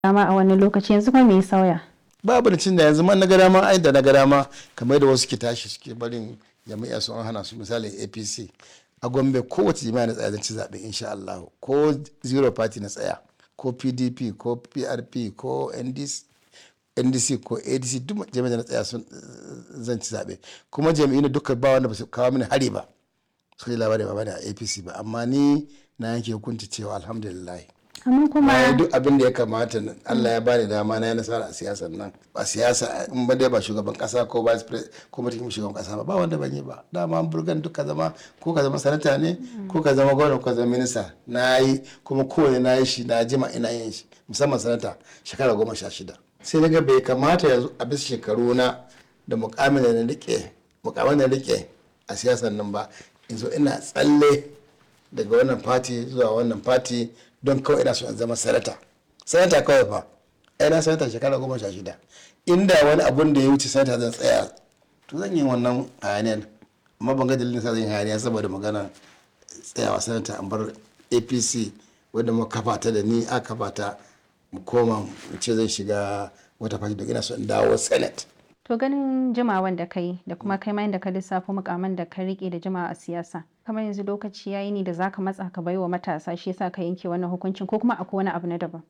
dama a wani lokaci yanzu kuma me ya sauya babu da cin da yanzu man na ga dama ai da na ga dama kamar da wasu ke tashi suke barin jami'a su an hana su misali apc a gombe kowace jami'a na tsaya zan ci zaɓe insha Allah ko zero party na tsaya ko pdp ko prp ko ndc ndc ko adc duk jami'a na tsaya sun zan ci zaɓe kuma jami'in duka ba wanda ba su kawo mini hari ba su yi labari ba bane a apc ba amma ni na yanke hukunci cewa alhamdulillah amma na yi kuma duk abin da ya kamata Allah ya bani dama na yi nasara a siyasar nan a siyasa in ba dai ba shugaban kasa ko vice president ko mutum shugaban kasa ba ba wanda ban yi ba dama an burgan duk ka zama ko ka zama sanata ne ko ka zama gwamna ko ka zama minista na yi kuma kowane na yi shi na jima ina yin shi musamman sanata shekara goma sha shida sai na ga bai kamata yanzu a bisa shekaru na da mukamin da na rike mukamin da na rike a siyasar nan ba in zo ina tsalle daga wannan fati zuwa wannan fati don kawai ina so in zama sanata sanata kawai fa ai na sanata shekara goma sha shida inda wani abun da ya wuce sanata zan tsaya to zan yi wannan hayaniyar amma ban ga dalilin sa zan yi hayaniya saboda magana tsayawa sanata an bar apc wadda muka kafa ta da ni a kafa ta mu koma mu ce zan shiga wata fati don ina so in dawo senate to ganin jimawan da kai da kuma kai ma da ka lissafo mukaman da ka rike da jimawa a siyasa kamar yanzu lokaci yayi ne da zaka matsa ka baiwa matasa shi yasa ka yanke wannan hukuncin ko kuma akwai wani abu na daban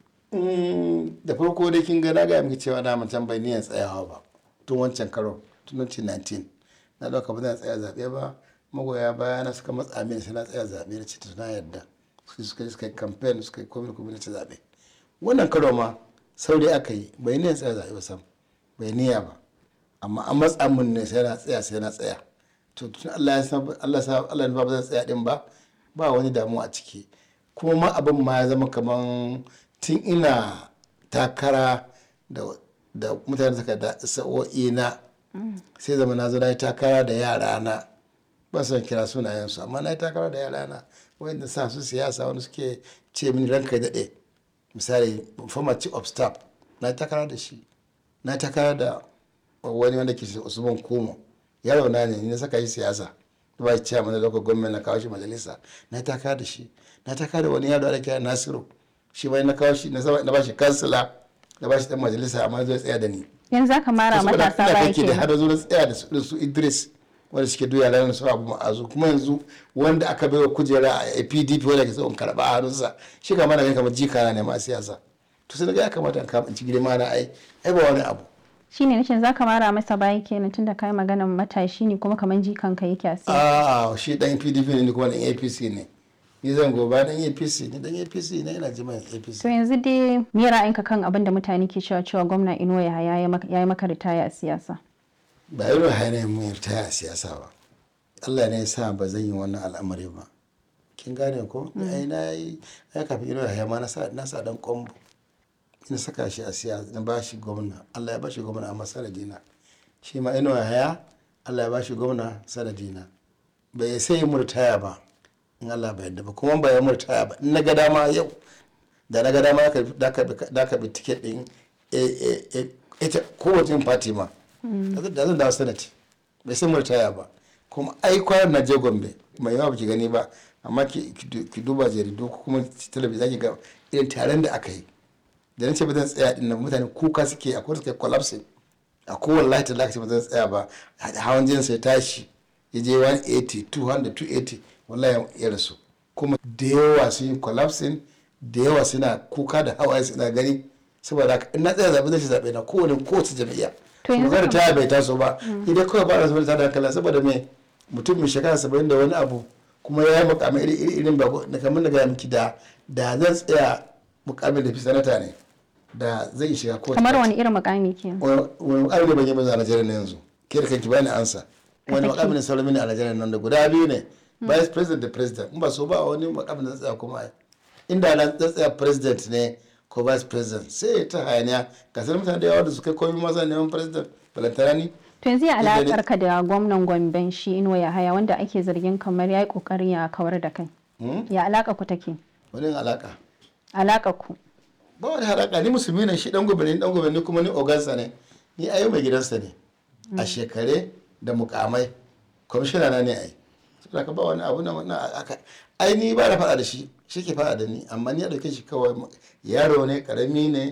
Mm, da farko dai kin ga na gaya miki cewa na mutum bai niyan tsayawa ba tun wancan karo tun 2019 na dauka ba zan tsaya zaɓe ba magoya baya na suka matsa mini sai na tsaya zaɓe na ce to na yarda su suka suka yi campaign suka yi komai komai na ci zaɓe wannan karo ma saurayi aka yi bai niyan tsaya zaɓe ba sam bai niyya ba amma an matsa min ne sai na tsaya sai na tsaya to tun Allah ya san Allah ya sa Allah ya nufa ba zan tsaya din ba ba wani damuwa a ciki kuma ma abin ma ya zama kaman tun ina takara da da mutane suka da sa'o'i na sai zama na zo na yi takara da yara na ba son kira sunayensu amma na yi takara da yara na wanda sa su siyasa wani suke ce mini ranka ya daɗe misali former chief of staff na yi takara da shi na yi takara da wani wanda ke usman kumo yaro na ne ni na saka shi siyasa ba shi chairman na local government na kawo shi majalisa na yi takara da shi na yi takara da wani yaro da kira nasiru shi bai na kawo shi na saba- na ba shi kansila na ba shi dan majalisa amma zai tsaya da ni yanzu zaka mara saboda matasa ina baya kake da kenan har zo na tsaya da su da su Idris wanda suke duya ranar su abu ma'azu kuma yanzu wanda aka baiwa kujera a PDP wanda ke son karba a hannunsa shi kama na kamar jikana ne ma a siyasa to sai ga ya kamata in kama in ci girma na ai ai ba wani abu shine nake zaka mara masa baya kenan tunda kai maganar matashi ne kuma kamar jikan ka yake a siyasa a shi dan PDP ne ni kuma dan APC ne ni zan goba dan APC ni dan APC ne ina jima APC to yanzu dai me ra'ayinka kan abin da mutane ke cewa cewa gwamna Inuwa Yahaya ya maka- ya yi maka ritaya a siyasa ba irin hanyar mu ta a siyasa ba Allah ne ya sa ba zan yi wannan al'amari ba kin gane ko ai na yi ai kafin irin haya ma na sa na sa dan kombo ina saka shi a siyasa na ba shi gwamna Allah ya ba shi gwamna a masaradina shi ma ina haya Allah ya ba shi gwamna sanadina bai sai yi murtaya ba in Allah bai yarda ba kuma ba ya murtaya ba in na ga dama yau da na ga dama da ka bi- da ka bi tiket din eh, eh, eh, ita kowace party ma da zan dawo senate bai san murtaya ba kuma ai kwanan na je gombe mai yawa baki gani ba amma ki ki du- ki duba jaridu ko kuma talabijin zaki ga irin taron da aka yi da na ce ba zan tsaya din nan mutane kuka suke akwai suke collapsing a kowane layi ta lakaci ba zan tsaya ba hawan jinin sai tashi ya je 180 200 280 wallahi ya rasu kuma da yawa sun yi collapsing da yawa suna kuka da hawaye suna gani saboda haka in na tsaya zaɓe zai ci zaɓe na kowane kowace jam'iyya To yanzu magana kam- ta bai taso ba idan kawai ba na zubar ta da hankali saboda me mutum mai shekara saba'in da wani abu kuma ya yi mukamai iri iri irin ba na kamar da gaya miki da da zan tsaya mukamin da fi sanata ne da zai shiga kowace kamar party. wani irin mukami kenan wani mukami ne ban yi ba a Najeriya na yanzu ke da kanki bani ansa wani saki. mukami ne sauran mini a Najeriya nan da guda biyu ne vice president da president in ba so ba wani mukami da tsaya kuma ai inda na tsaya president ne ko vice president sai ta hayaniya ga sanin mutane da yawa da su kai komai maza neman president balantana ni to yanzu ya Inda ne- alakar ka da gwamnan Gomben shi Inuwa Yahaya wanda ake zargin kamar ya yi kokarin ya kawar da kai Hmm? ya alaka ku take wani yin alaka alaka ku ba wani haraka ni musulmi ne shi dan gobe ne dan gobe ne kuma ni ogansa ne ni ayo mai gidansa ne a shekare da mukamai kwamishina na ne ai saboda ka ba wani abu na na aka ai ni ba da faɗa da shi shi ke faɗa da ni amma ni ya ɗauke shi kawai yaro ne ƙarami ne